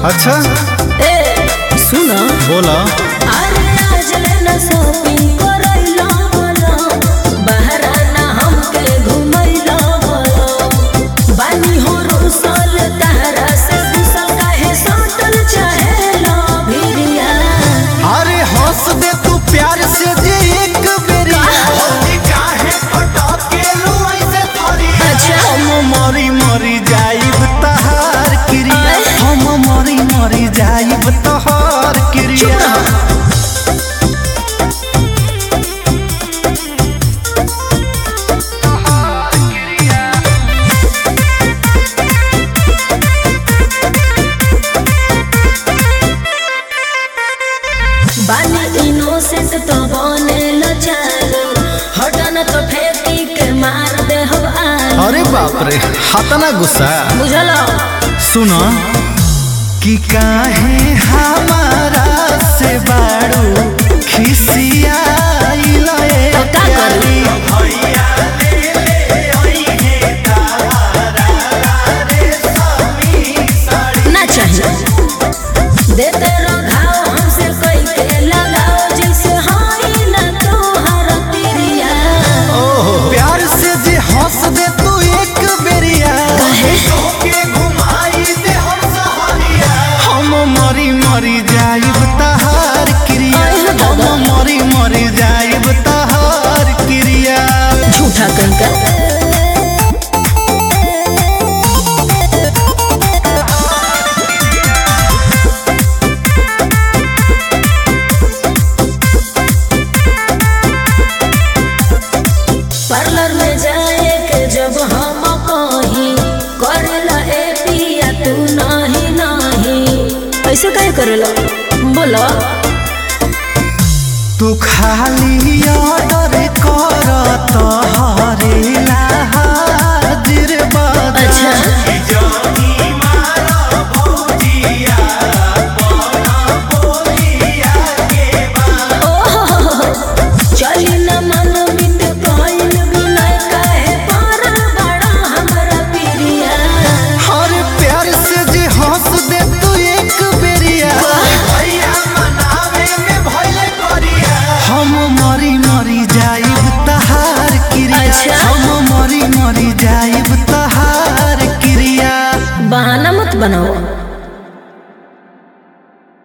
अच्छा ए सुनो बोला अरे आज लेना शॉपिंग करैला बोलो बहरा ना हमके घुमैला बोलो बानी हो रुसल तहरा से कुशल काहे सटल चाहेला भिरिया अरे हंस दे तू प्यार से जे एक बेरिया काहे फटकेलू ऐसे थोरिया अच्छा। हम मरी मरी जाइब तहार क्रिया हम मरी मरी जाइब तहार क्रिया बानी इनोसेंट तो बने लचालो हटन तो फेंकी के मार दे हम आलो अरे बाप रे हतना गुस्सा बुझलो सुनो कि काहे हमारा से बाड़ू खिसियाइल ए तो का करी? भैया ले ले ओइहे तारा रे समी साड़ी ना चाहिए देते रहो घाव हमसे कोई के लगाओ जैसे हाई ना तोहर तिरिया प्यार से जे हंस दे तू एक बेरिया काहे? के घुमाई दे हम सहरिया हम मरी मरी जाइब तहार क्रिया अरे दादा। हम मरी मरी जाइब तहार क्रिया झूठा कंका पार्लर में जाए के जब हम कहीं करेला ए पिया तू नहीं नहीं ऐसे काहे करेला बोलो तू खाली ऑर्डर कर तहरेला हाजिर बदा अच्छा चली न मन बित कइल बिना काहे पारल बड़ा हमरा पिरिया हर प्यार से जे हंस दे तू एक बेरिया भैया मनावे में भइले करिया हम मरी मरी जाइब तहार क्रिया अच्छा। हम मरी मरी जाइब तहार क्रिया बहाना मत बनाओ